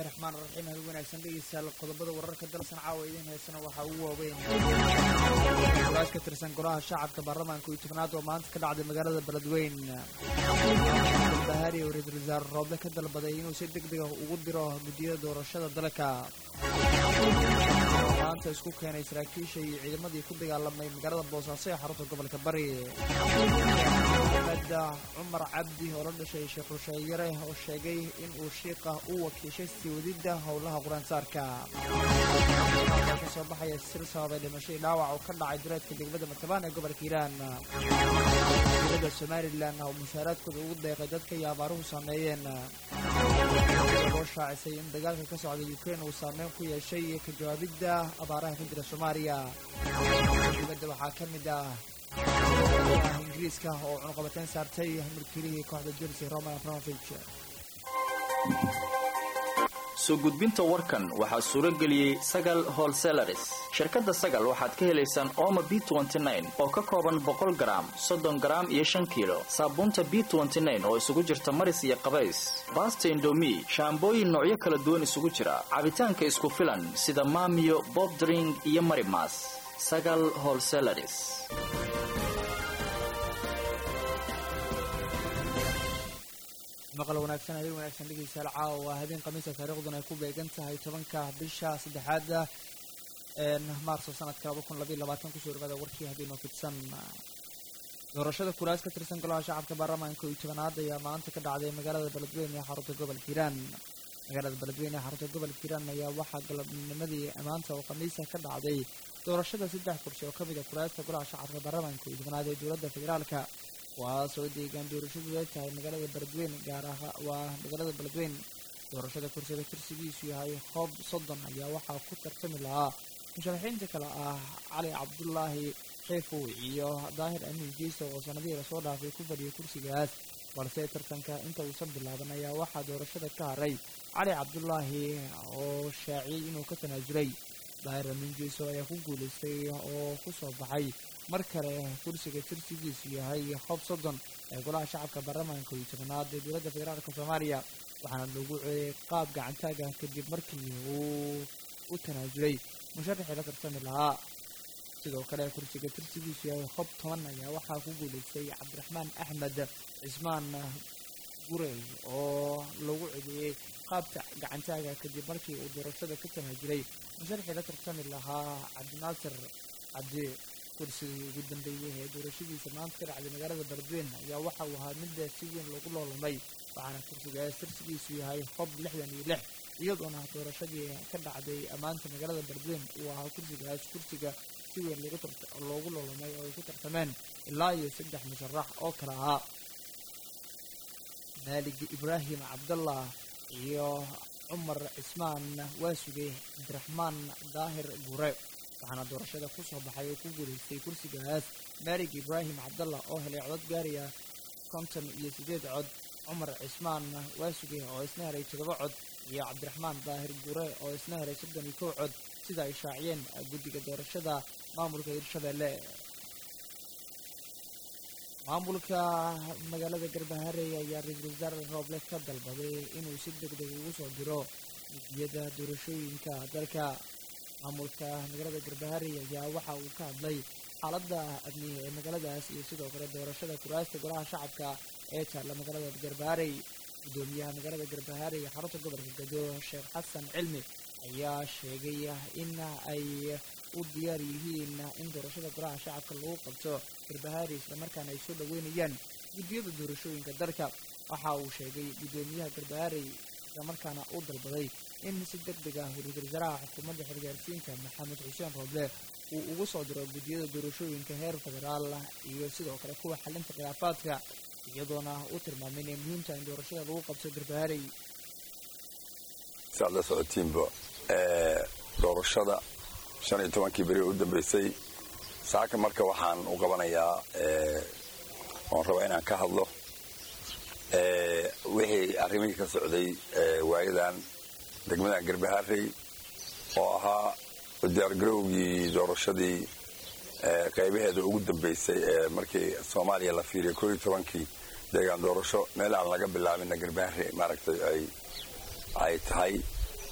raxmaan raxiim hal wanaagsan dhegeystayaal qodobada wararka dalsan caawa idiin heysana waxaa ugu waaweyn kuraas ka tirsan golaha shacabka baarlamaanka iyo tobnaad oo maanta ka dhacday magaalada beledweyn bahari oo ra-iisul wasaare rooble ka dalbaday inuu si deg dega ugu diro guddiyada doorashada dalka maanta isku keenay saraakiisha iyo ciidamadii ku dagaalamay magaalada boosaaso ee xarunta gobolka bari mada cumar cabdi oo la dhashay sheekh rusheeyare oo sheegay in uu shiiqa u wakiishay sii wadidda howlaha quraansaarka ka soo baxaya sir sababay dhimashadii dhaawac oo ka dhacay dureedka degmada matabaan ee gobolka hiiraan dowladda somalilan oo mushaaraadkooda ugu deeqay dadka iyo abaaruhu saameeyeen loo shaacisay in dagaalka ka socda ukrain uu saameyn ku yeeshay ka jawaabidda abaaraha ka jira soomaaliya dibadda waxaa ka mid ah ingiriiska oo cunuqabateyn saartay milkiilihii kooxda chelsea roman abramovich soo gudbinta warkan waxaa suuro geliyey sagal holselaris shirkadda sagal waxaad ka helaysaan ooma b oo ka kooban boqol garaam soddon garaam iyo shan kiilo saabuunta b oo isugu jirta maris iyo qabays baasta indomi shaambooyin noocyo kala duwan isugu jira cabitaanka isku filan sida maamiyo bobdring iyo marimas sagal holselaris maqal wanaagsan habeen wanaagsan dhegeystayaal caawa waa habeen khamiisa taariikhduna ay ku beegan tahay tobanka bisha saddexaada maarso sanadka laba kun labaiy labaatan kusoo dhawaada warkii habeenoo fidsan doorashada kuraas ka tirsan golaha shacabka baarlamaanka iyo tobanaad ayaa maanta ka dhacday magaalada beledweyne ee xarunta gobolka hiiraan magaalada beledweyne ee xarunta gobolka hiiraan ayaa waxaa galabnimadii maanta oo khamiisa ka dhacday doorashada saddex kursi oo ka mid a kuraasta golaha shacabka baarlamaanka iyo tobanaad ee dowladda federaalka kuwaasoo deegaan doorashadu ay tahay magaalada beledweyn gaar aha waa magaalada beledweyn doorashada kursiga tirsigiisu yahay hoob soddon ayaa waxaa ku tartami lahaa musharaxiinta kale ah cali cabdulaahi xeefow iyo daahir amiin jeysa oo sanadihii lasoo dhaafay ku fadhiyay kursigaas balse tartanka inta uusan bilaaban ayaa waxaa doorashada ka haray cali cabdulaahi oo shaaciyey inuu ka tanaasulay daahir amiin jeyso ayaa ku guulaystay oo ku soo baxay mar kale kursiga tirsigiisu yahay hoob soddon ee golaha shacabka baarlamaanka iyo tobanaad ee dowladda federaalk soomaaliya waxaana lagu ceeyay qaab gacantaaga kadib markii uu u tanaasulay musharaxii la tartami lahaa sidoo kale kursiga tirsigiisu yahay hoob toban ayaa waxaa ku guulaystay cabdiraxmaan axmed cismaan gurey oo lagu cedeeyey qaabka gacantaaga kadib markii uu doorashada ka tanaasulay musharaxii la tartami lahaa cabdinaasir cabdi kursigii ugu dambeeyey ee doorashadiisa maanta ka dhacday magaalada beledweyn ayaa waxa uu ahaa midda si weyn loogu loolamay waxaana kursigaas tirsigiisu yahay hob lixdan iyo lix iyadoona doorashadii ka dhacday maanta magaalada beledweyn uu ahaa kursigaas kursiga si weyn loogu loolamay oo ay ku tartameen ilaa iyo saddex musharax oo kale ahaa maalig ibraahim cabdallah iyo cumar cismaan waasuge cabdiraxmaan daahir gure waxaana doorashada ku soo baxay oo ku guulaystay kursigaas maalig ibraahim cabdallah oo helay codod gaaraya konton iyo siddeed cod cumar cismaan waasuge oo isna helay toddoba cod iyo cabdiraxmaan daahir gure oo isna helay soddon iyo kow cod sida ay shaaciyeen guddiga doorashada maamulka hirshabeelle maamulka magaalada garbaharey ayaa ra-iisul wasaare rooble ka dalbaday inuu si deg deg ugu soo diro guddiyada doorashooyinka dalka maamulka magaalada garbaharey ayaa waxa uu ka hadlay xaaladda amniga ee magaaladaas iyo sidoo kale doorashada kuraasta golaha shacabka ee taalla magaalada garbaharey guddoomiyaha magaalada garbaharey ee xarunta gobolka gado sheekh xasan cilmi ayaa sheegay in ay u diyaar yihiin in doorashada golaha shacabka lagu qabto garbaharey islamarkaana ay soo dhoweynayaan guddiyada doorashooyinka dalka waxa uu sheegay guddoomiyaha garbaharey islamarkaana u dalbaday in si deg deg ah ra-iisul wasaaraha xukuumadda xilgaarsiinta maxamed xuseen rooble uu ugu soo diro guddiyada doorashooyinka heer federaal iyo sidoo kale kuwa xalinta khilaafaadka iyadoona u tilmaamay inay muhiimta in doorashada lagu qabto garbaharey si aad la socotiinba doorashada shan iyo tobankii beri u dambeysay saaka marka waxaan u qabanayaa oon rabaa inaan ka hadlo wixii arrimihii ka socday waayadan degmadan garbaharey oo ahaa diyaargarowgii doorashadii qaybaheeda ugu dambeysay ee markii soomaaliya la fiiriyay koo iyo tobankii deegaan doorasho meel aan laga bilaabinna garbaharey maaragtay ay ay tahay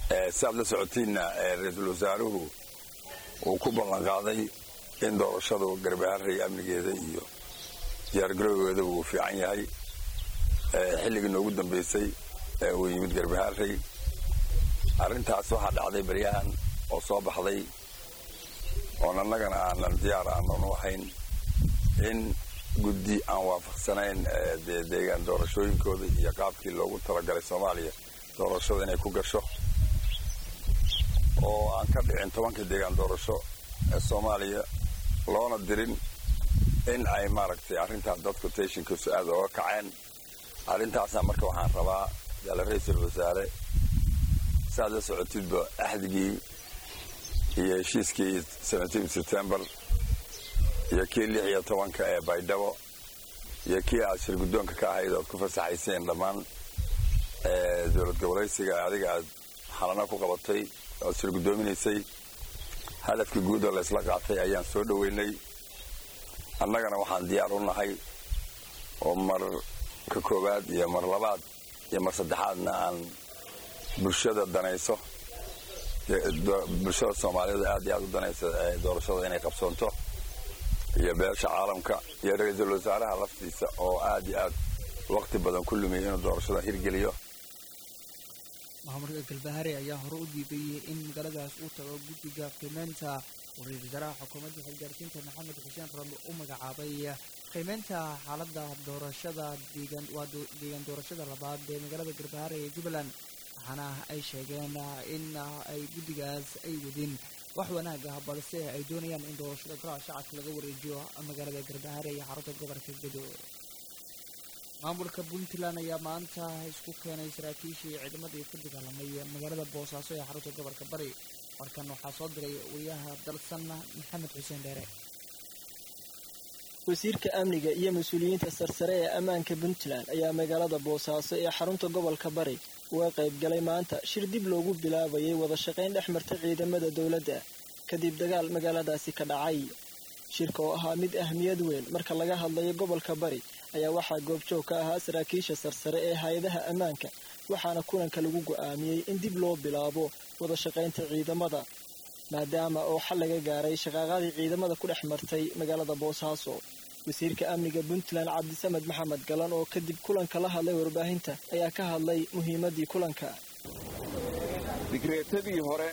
si aad la socotiinna ra-iisul wasaaruhu uu ku ballanqaaday in doorashadu garbaharey amnigeeda iyo diyaargarowgeeda uu fiican yahay xilligii noogu dambaysay uu yimid garbaharey arrintaas waxaa dhacday baryahan oo soo baxday oon annagana aanan diyaar aanan u ahayn in guddi aan waafaqsanayn dee deegaan doorashooyinkooda iyo qaabkii loogu talagalay soomaaliya doorashada inay ku gasho oo aan ka dhicin tobankii deegaan doorasho ee soomaaliya loona dirin in ay maaragtay arrintaas dadku teshinkiisu aada ooga kaceen arrintaasna marka waxaan rabaa yaala ra-iisul wasaare saaad la socotidba axdigii iyo heshiiskii september iyo kii lix iyo tobanka ee baydhabo iyo kii aad shir guddoonka ka ahayd oad ku fasaxayseen dhammaan dowlad gobolaysiga adiga aad xalana ku qabatay oad shir guddoominaysay hadafkii guuda laysla qaatay ayaan soo dhoweynay annagana waxaan diyaar u nahay oo mar ka koowaad iyo mar labaad iyo mar saddexaadna aan bulshada danayso bulshada soomaaliyeed aad iyo aad u danaysa doorashada inay qabsoonto iyo beesha caalamka iyo ra-iisul wasaaraha laftiisa oo aad iyo aad waqti badan ku lumiyay inuu doorashada hirgeliyo maamulka galbahare ayaa hore u diiday in magaaladaas uu tago guddiga qiimeynta uu ra-iisul wasaaraha xukuumadda xilgaarsiinta maxamed xuseen rame u magacaabay qiimeynta xaaladda doorashada deegaan waa deegaan doorashada labaad ee magaalada galbahare ee jubbaland waxaana ay sheegeen in ay guddigaas ay wadin wax wanaag ah balse ay doonayaan in doorashada golaha shacabka laga wareejiyo magaalada garbahare iyo xarunta gobolka gedo maamulka puntland ayaa maanta isku keenay saraakiishii ciidamadii ku dagaalamay magaalada boosaaso ee xarunta gobolka bari warkan waxaa soo diray wariyaha dalsan maxamed xuseen dheere wasiirka amniga iyo mas-uuliyiinta sarsare ee ammaanka puntland ayaa magaalada boosaaso ee xarunta gobolka bari uga qayb galay maanta shir dib loogu bilaabayay wada shaqayn dhex marta ciidamada dowladda kadib dagaal magaaladaasi ka dhacay shirka oo ahaa mid ahmiyad weyn marka laga hadlayo gobolka bari ayaa waxaa goobjoog ka ahaa saraakiisha sarsare ee hay-adaha ammaanka waxaana kulanka lagu go'aamiyey in dib loo bilaabo wada shaqaynta ciidamada maadaama oo xal laga gaaray shaqaaqadii ciidamada ku dhex martay magaalada boosaaso wasiirka amniga puntland cabdisamed maxamed galan oo kadib kulanka la hadlay warbaahinta ayaa ka hadlay muhiimaddii kulanka digreetadii hore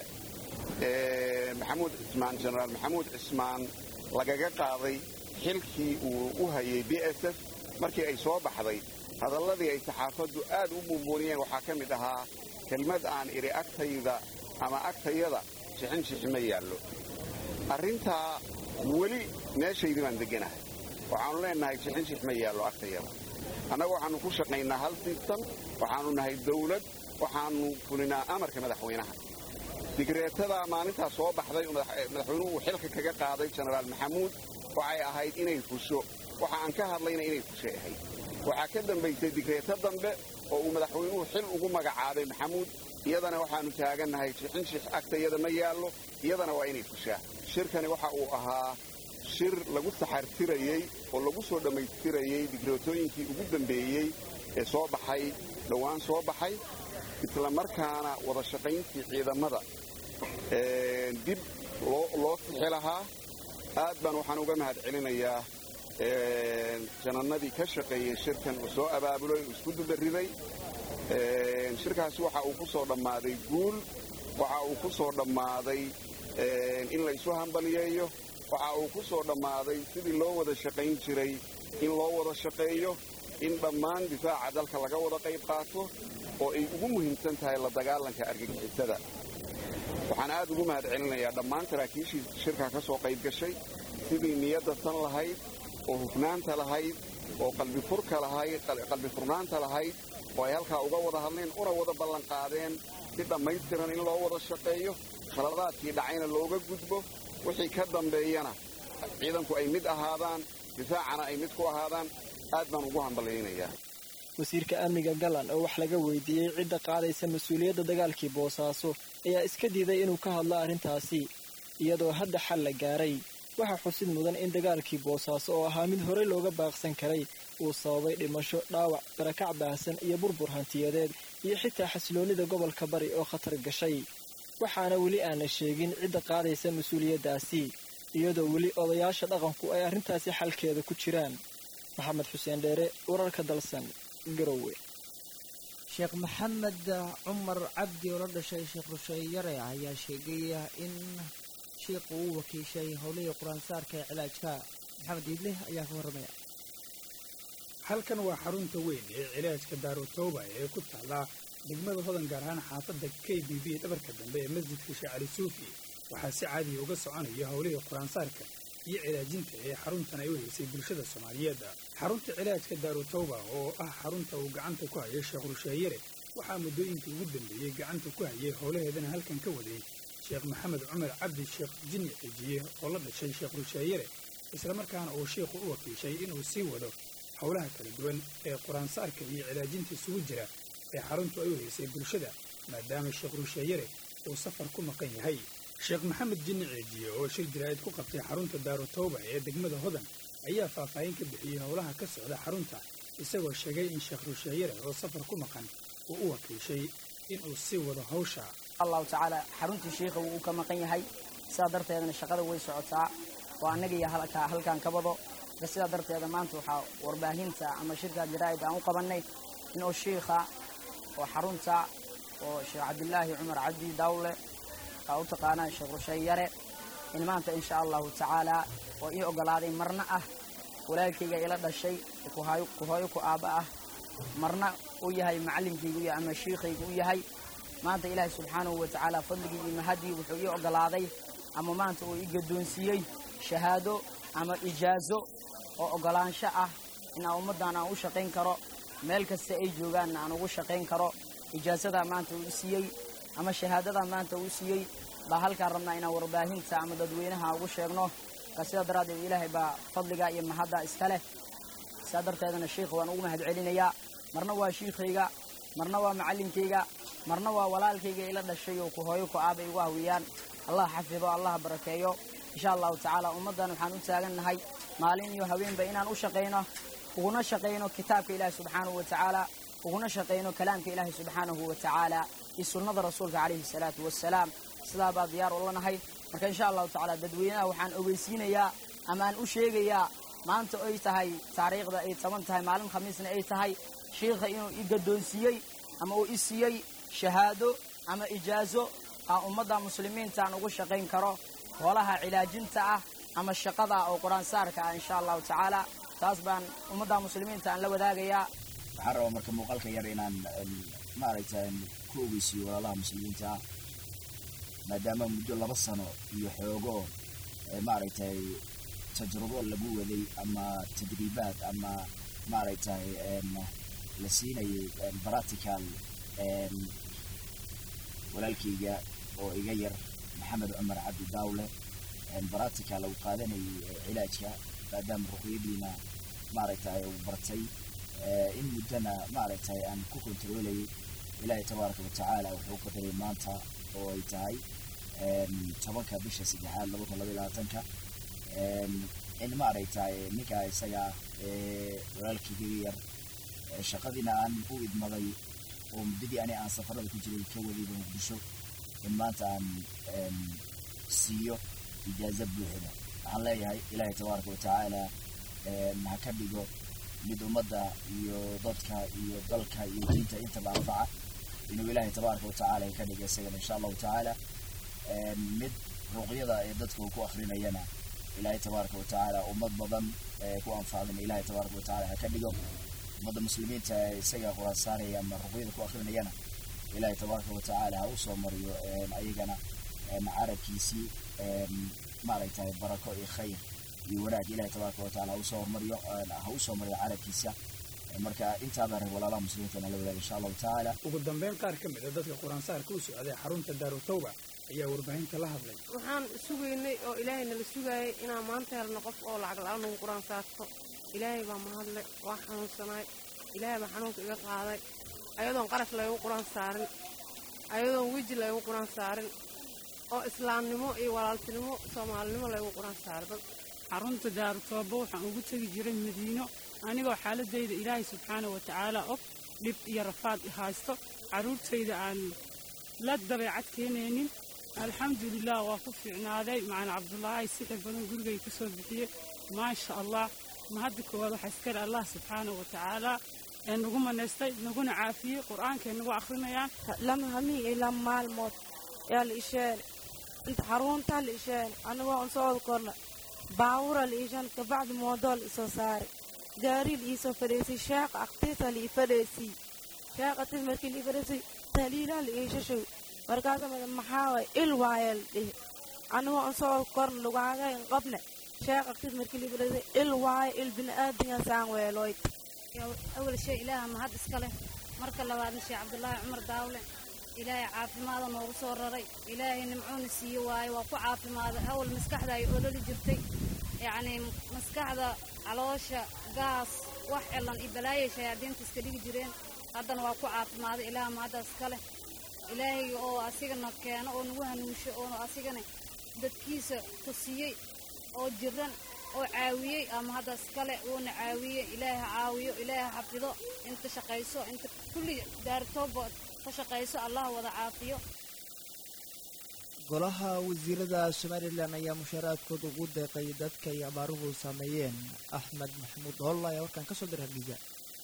ee maxamuud cismaan jenaraal maxamuud cismaan lagaga qaaday xilkii uu u hayay b s f markii ay soo baxday hadalladii ay saxaafaddu aad u buunbuuniyeen waxaa ka mid ahaa kelmad aan idhi agtayda ama agtayada shixinshixi ma yaallo arrintaa weli meeshaydii baan degganahay waxaannu leennahay shixinshix ma yaallo agtayada annagu waxaannu ku shaqaynaa hal sistam waxaannu nahay dawlad waxaannu fulinaa amarka madaxweynaha digreetadaa maalintaa soo baxday madaxweynuhu uu xilka kaga qaaday jenaraal maxamuud waxay ahayd inay fusho waxa aan ka hadlayna inay fushay ahayd waxaa ka dambaysay digreeto dambe oo uu madaxweynuhu xil ugu magacaabay maxamuud iyadana waxaannu taagannahay shixinshix agtayada ma yaallo iyadana waa inay fushaa shirkani waxa uu ahaa shir lagu saxartirayey oo lagu soo dhammaystirayey digreetooyinkii ugu dambeeyey ee soo baxay dhowaan soo baxay isla markaana wada shaqayntii ciidamada dib loo sixi lahaa aad baan waxaan uga mahad celinayaa janannadii ka shaqeeyey shirkan uu soo abaabulay uu isku dubariday shirkaasi waxa uu ku soo dhammaaday guul waxa uu ku soo dhammaaday in la isu hambaliyeeyo waxa uu ku soo dhammaaday sidii loo wada shaqayn jiray in loo wada shaqeeyo in dhammaan difaaca dalka laga wada qayb qaato oo ay ugu muhiimsan tahay la dagaalanka argagixisada waxaan aad ugu mahad celinayaa dhammaan saraakiishii shirkaa ka soo qayb gashay sidii niyadda san lahayd oo hufnaanta lahayd oo qalbifurka lahayd qalbi furnaanta lahayd oo ay halkaa uga wada hadleen una wada ballanqaadeen si dhammaystiran in loo wada shaqeeyo khaladaadkii dhacayna looga gudbo wixii ka dambeeyana ciidanku ay mid ahaadaan difaacana ay mid ku ahaadaan aad baan ugu hambalyaynayaa wasiirka amniga galan oo wax laga weydiiyey cidda qaadaysa mas-uuliyadda dagaalkii boosaaso ayaa iska diiday inuu ka hadlo arrintaasi iyadoo hadda xal la gaaray waxaa xusid mudan in dagaalkii boosaaso oo ahaa mid horey looga baaqsan karay uu sababay dhimasho dhaawac barakac baahsan iyo burbur hantiyadeed iyo xitaa xasiloonnida gobolka bari oo khatar gashay waxaana weli aana sheegin cidda qaadaysa mas-uuliyaddaasi iyadoo weli odayaasha dhaqanku ay arrintaasi xalkeeda ku jiraan maxamed xuseen dheere wararka dalsan garowe sheekh maxamed cumar cabdi oo la dhashay sheekh rusheeyare ayaa sheegay in shiiqu uu wakiishay howlihii qur-aansaarka ee cilaajka maxamed iidle ayaa ka warramaya halkan waa xarunta weyn ee cilaajka daarutooba ee ku taalla degmada hodan gaar ahaan xaafadda k b b dhabarka dambe ee masjidka sheekh cali suufi waxaa si caadiya uga soconaya howlihii qur-aansaarka iyo cilaajinta ee xaruntan ay u haysay bulshada soomaaliyeed xarunta cilaajka daarutooba oo ah xarunta uu gacanta ku hayay sheekh rusheeyare waxaa muddooyinkii ugu dambeeyey gacanta ku hayay howlaheedana halkan ka waday sheekh maxamed cumar cabdi sheekh jinni cijiye oo la dhashay sheekh rusheeyare islamarkaana uu sheikhu u wakiishay inuu sii wado howlaha kala duwan ee qur-aansaarka iyo cilaajinta isugu jira ee xaruntu ay u haysay bulshada maadaama sheekh rusheeyare uu safar ku maqan yahay sheekh maxamed jinni ciijiye oo shir jaraa'id ku qabtay xarunta daarutooba ee degmada hodan ayaa faahfaahin ka bixiyey howlaha ka socda xarunta isagoo sheegay in sheekh rusheeyare oo safar ku maqan uu u wakiishay inuu sii wado hawsha allahu tacaala xaruntii shiikha wuu ka maqan yahay sidaa darteedana shaqada way socotaa oo annaga iyo halkaan ka wado marka sidaa darteeda maanta waxaa warbaahinta ama shirka jaraa'id aan u qabannay inuu shiikha oo xarunta oo sheekh cabdilaahi cumar cabdi dawle aa u taqaanaa sheekh rusheeyare in maanta insha allahu tacaala oo ii oggolaaday marna ah walaalkayga ila dhashay ku hooyo ku aabba ah marna u yahay macallinkaygu ama shiikhaygu u yahay maanta ilaahay subxaanahu wa tacaala fadligii iyo mahadii wuxuu ii oggolaaday ama maanta uu ii gaddoonsiiyey shahaado ama ijaazo oo oggolaansho ah in aan ummaddan aan u shaqayn karo meel kasta ay joogaanna aan ugu shaqayn karo ijaasadaa maanta uu i siiyey ama shahaadadaa maanta uu siiyey baa halkaan rabnaa inaan warbaahinta ama dadweynaha ugu sheegno ka sidaa daraaddeed ilaahay baa fadliga iyo mahadda iska leh sidaa darteedana shiikha waan ugu mahad celinayaa marna waa shiikhayga marna waa macallinkayga marna waa walaalkayga ila dhashay oo ku hooyo ku aabay igu hawiyaan allah xafido allah barakeeyo insha allahu tacaala ummaddan waxaan u taagannahay maalin iyo haweenba inaan u shaqayno uguna shaqayno kitaabka ilaahi subxaanahu wa tacaala uguna shaqayno kalaamka ilaahi subxaanahu wa tacaala iyo sunnada rasuulka calayhi salaatu wassalaam sidaa baa diyaar u lanahay marka insha allahu tacaala dadweynaha waxaan ogeysiinayaa ama aan u sheegayaa maanta ay tahay taariikhda ay toban tahay maalin khamiisna ay tahay shiikha inuu i gaddoonsiiyey ama uu i siiyey shahaado ama ijaazo aan ummadda muslimiinta aan ugu shaqayn karo hoolaha cilaajinta ah ama shaqada oo qur-aansaarka ah insha allahu tacaala taas baan ummadda muslimiinta aan la wadaagayaa waxaan rabaa marka muuqaalka yar inaan maaragtay ku ogeysiiyo walaalaha muslimiinta ah maadaama muddo laba sano iyo xoogo maaragtay tajrubo lagu waday ama tadriibaad ama maaragtay la siinayay practical walaalkayga oo iga yar maxamed cumar cabdi daawle practical uu qaadanayay cilaajka maadaama ruqyadiina maaragtay uu bartay in muddana maaragtay aan ku kontroolayay ilaahay tabaaraka watacaala wuxuu qadaray maanta oo ay tahay tobanka bisha saddexaad laba kun labaiy labaatanka in maaragtay ninkaa isaga walaalkayga yar shaqadiina aan u idmaday oo muddadii ani aan safarada ku jiray ka wadayba muqdisho in maanta aan siiyo ijaaza buuxda waxaan leeyahay ilaahay tabaaraka watacaala ha ka dhigo mid ummadda iyo dadka iyo dalka iyo diinta intaba anfaca inuu ilaahay tabaaraka watacaala ka dhigo isagana insha allahu tacaala mid ruqyada ee dadka uu ku akrinayana ilaahay tabaaraka watacaala ummad badan ku anfacdana ilaahay tabaaraka watacaala ha ka dhigo ummadda muslimiinta isaga quraan saaraya ama ruqyada ku akrinayana ilaahay tabaaraka watacaala ha u soo mariyo ayagana carabkiisii maaragtay barako iyo khayr iyo wanaag ilahay tabaaraka wataala ha usoo hormariyo ha usoo mariyo carabkiisa marka intaabaa rag walaalaha muslimiinta na la wadaaga insha allahu tacaala ugu dambeyn qaar ka mid a dadka qur-aansaarka u socday xarunta daarutawba ayaa warbaahinta la hadlay waxaan sugaynay oo ilaahay nala sugaayay inaan maanta helno qof oo lacag la-aan nagu qur-aan saarto ilaahay baa mahadle waa xanuunsanaay ilaahay baa xanuunka iga qaaday ayadoon qarash laygu qur-aan saarin ayadoon weji laygu qur-aan saarin oo islaamnimo iyo walaaltinimo soomaalinimo laygu quraan saaro dad xarunta daarutooba waxaan ugu tegi jiray madiino anigoo xaaladayda ilaahay subxaana wa tacaala og dhib iyo rafaad i haysto carruurtayda aan la dabeecad keenaynin alxamdulilah waa ku fiicnaaday macalin cabdulaahi sixir badan gurigay ka soo bixiyey maasha allah ma hadda koowaad waxaa iskale allah subxaana wa tacaala ee nagu manaystay naguna caafiyey qur-aankay nagu akhrinayaan lama hamiin iyo lama maalmood yaa la isheene inta xaruntaa la isheene anigoo aan socod korna baawura la iishan kabacdi moodoo la isoo saaray gaari la iisoo fadhiisay sheeqa aktiisa la ii fadhiisay sheeqa aktiis markii la ii fadhiisay taliilaa la iishashow markaasa mada maxaa waay il waaya la dhihi anigoo aan socod korna lugaagayn qabne sheeqa aktiis markii la ii fadhiisay il waaya il bini'aadinga saan weelooyd awal shay ilaaha mahad iska leh marka labaadna sheekh cabdulaahi cumar daawle ilaahay caafimaada noogu soo raray ilaahay nimcuuna siiye waaye waa ku caafimaaday awal maskaxda ay ololi jirtay yacnii maskaxda caloosha gaas wax cilan iyo balaayay shayaadiinta iska dhigi jireen haddana waa ku caafimaaday ilaaha mahaddaas iska leh ilaahay oo asigana keeno oo nagu hanuusho oo asigana dadkiisa tusiyey oo jiran oo caawiyey ama haddaas kale uuna caawiyey ilaahay ha caawiyo ilaahay ha xafido inta shaqayso inta kulli daartooba ka shaqayso allah wada caafiyo golaha wasiirada somalilan ayaa mushaaraadkooda ugu deeqay dadka ay abaaruhu saameeyeen axmed maxamuud holla ayaa warkaan kasoo diray hargeysa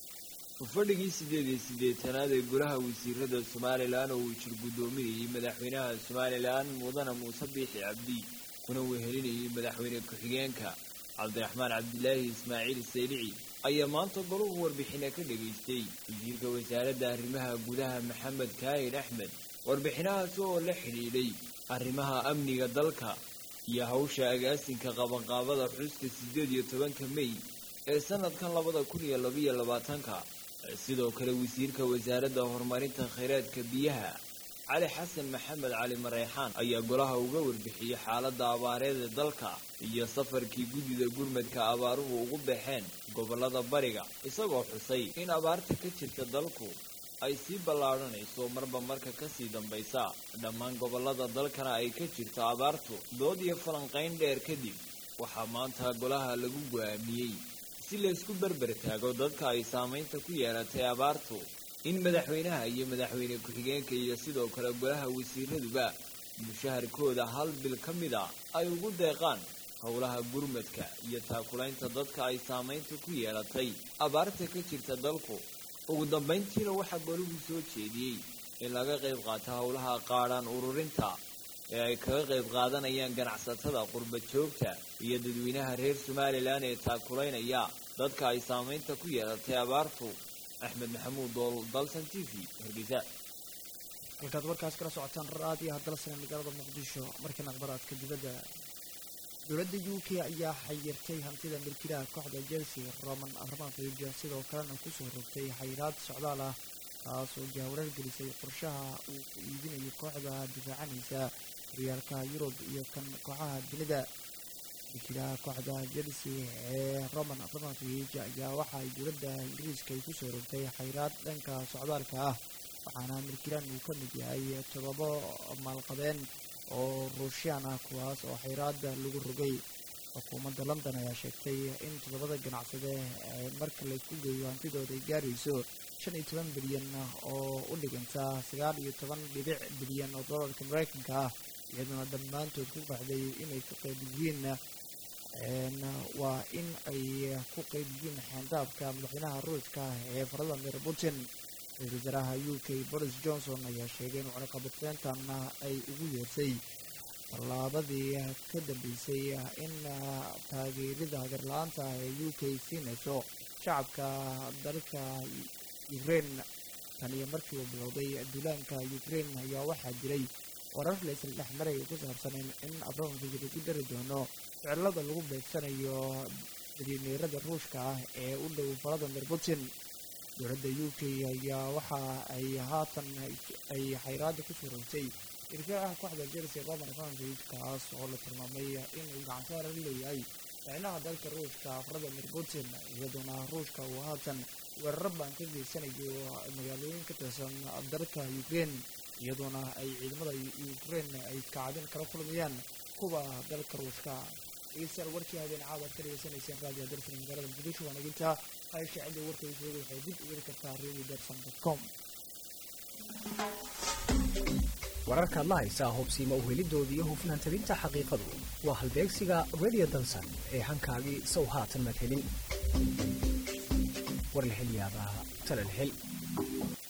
fadhigii siddeed iyo siddeetanaad ee golaha wasiirada somalilan oo uu jir guddoominayay madaxweynaha somalilan mudane muuse biixi cabdi kuna wehelinayay madaxweyne ku-xigeenka cabdiraxmaan cabdilaahi ismaaciil saylici ayaa maanta golahu warbixina ka dhegaystay wasiirka wasaaradda arrimaha gudaha maxamed kaahir axmed warbixinahaas oo la xidhiidhay arrimaha amniga dalka iyo hawsha agaasinka qabanqaabada xuska siddeed iyo tobanka mey ee sannadkan labada kun iyo labaiyo labaatanka sidoo kale wasiirka wasaaradda horumarinta khayraadka biyaha cali xasan maxamed cali mareyxaan ayaa golaha uga warbixiyey xaaladda abaareed ee dalka iyo safarkii guddida gurmadka abaaruhu ugu baxeen gobollada bariga isagoo xusay in abaarta ka jirta dalku ay sii ballaadhanayso marba marka kasii dambaysa dhammaan gobollada dalkana ay ka jirto abaartu dood iyo falanqayn dheer kadib waxaa maanta golaha lagu go'aamiyey si laysku berber taago dadka ay saamaynta ku yeelatay abaartu in madaxweynaha iyo madaxweyne ku-xigeenka iyo sidoo kale golaha wasiiraduba mushaharkooda hal bil ka mid a ay ugu deeqaan howlaha gurmadka iyo taakulaynta dadka ay saamaynta ku yeelatay abaarta ka jirta dalku ugu dambayntiina waxaa golahu soo jeediyey in laga qayb qaato howlaha qaadhaan ururinta ee ay kaga qayb qaadanayaan ganacsatada qurba joogta iyo dadweynaha reer somalilan ee taakulaynaya dadka ay saamaynta ku yeelatay abaartu axmed maxamuud dool dalsan t v hargeysa halkaad warkaas kala socotaan raadiyo hadalsana magaalada muqdisho markiina akhbaraadka dibadda dowladda u k ayaa xayirtay hantida milkiilaha kooxda chelsea roman abramovich sidoo kalena kusoo rogtay xayiraad socdaal ah taas oo jahwareer gelisay qorshaha uu ku iibinayo kooxda difaacanaysa horyaalka yurub iyo kan kooxaha dunida milkiilaha kooxda chelsea ee roman abramovich ayaa waxa ay dowladda ingiriiska ay kusoo rogtay xayiraad dhanka socdaalka ah waxaana milkiilaan uu ka mid yahay todobo maalqabeen oo ruushiyaan ah kuwaas oo xayraada lagu rogay xukuumadda london ayaa sheegtay in toddobada ganacsade marka laysku geeyo hantidooda ay gaarayso shan iyo toban bilyan oo u dhiganta sagaal iyo toban dhibic bilyan oo doolarka mareykanka ah iyaduna dhammaantood ku baxday inay ku qayb yihiin waa in ay ku qayb yihiin xeendaabka madaxweynaha ruushka ee valadimir putin ra-isul wasaaraha u k boris johnson ayaa sheegay in cunaqabateyntan ay ugu yeersay tallaabadii ka dambeysay in taageerida hagarla-aanta ee u k siinayso shacabka dalka ukraine tan iyo markii uu bilowday duulaanka ukraine ayaa waxaa jiray warar laysla dhex maray ku saabsan in abramovich lagu dari doono ficilada lagu beegsanayo milyaneerada ruushka ah ee u dhow valadimir putin dowladda u k ayaa waxa ay haatan ay xayraada kusoo rogtay irkaaha kooxda chelsea roman abramovich kaas oo la tilmaamay inuu gacansaara la leeyahay micnaha dalka ruushka valadimir putin iyadoona ruushka uu haatan weeraro baan ka geysanayo magaalooyin ka tirsan dalka ukraine iyadoona ay ciidamada ukraine ay kacabin kala kulmayaan kuwa dalka ruushka dhegeystayaal warkii habeen caawa ad ka dhegeysanayseen raadiyo dalsan magaalada muqdisho waa nagintaa haysha cidda warkaysuoda waxay dib u heli kartaa radio derson com wararkaad la haysaa hubsiima uhelidooda iyo hufnaan tabinta xaqiiqadu waa halbeegsiga radio dansan ee hankaagii sow haatan madhelin war la hel yaabaa tala la hel